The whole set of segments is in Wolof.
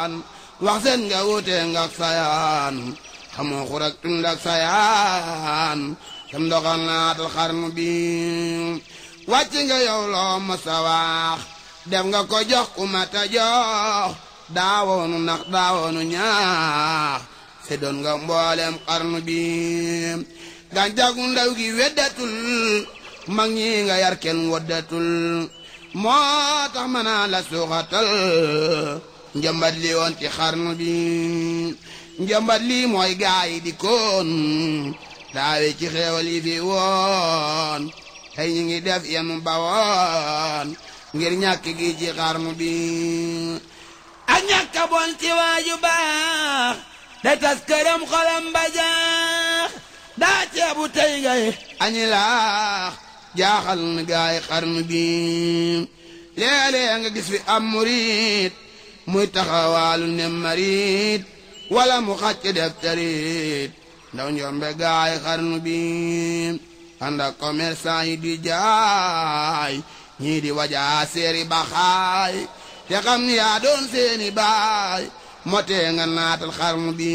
yaan wax seen nga wute nga ak sayaan xamoo xurak tund ak sayaan sam doxal naatal xarnu bi wàcc nga yow loo masa wax def nga ko jox ku mata jox daawoonu nax daawoonu ñaax se doon nga mboolem xarnu bi gàncagu ndaw gi weddatul mag ñi nga yar kenn woddatul moo tax mën naa la suuxatal njëmbat li woon ci xarnu bi njëmbat lii mooy gaay yi di koon daawe ci xeewal yi fi woon tey ñu ngi def yenu bawoon ngir ñàkk gi ci xarnu bi ak ñàkk a bon ci waaju baax da tas këram xolam ba jaax daa ceebu tey ngay añi laax jaaxal na gaay xarnu bi léeg-léeg nga gis fi am murit muy taxawaalu ne marit wala mu xàcc def tarit ndaw njombe gaay xarnu bi ànd ak commerçant yi di jaay ñii di wajaa seeri baxaay te xam ni yaa doon seeni baay motee nga naatal xarnu bi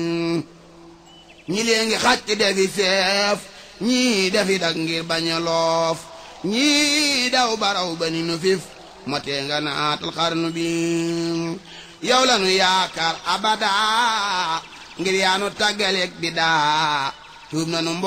ñi lee ngi xàcc defi seef ñii defi dak ngir bañ a loof ñii daw baraw ba ni nu fif motee nga naatal xarnu bi yow la nu yaakaar abada ngir yaa nu tàggaleeg bi daa tuub na nu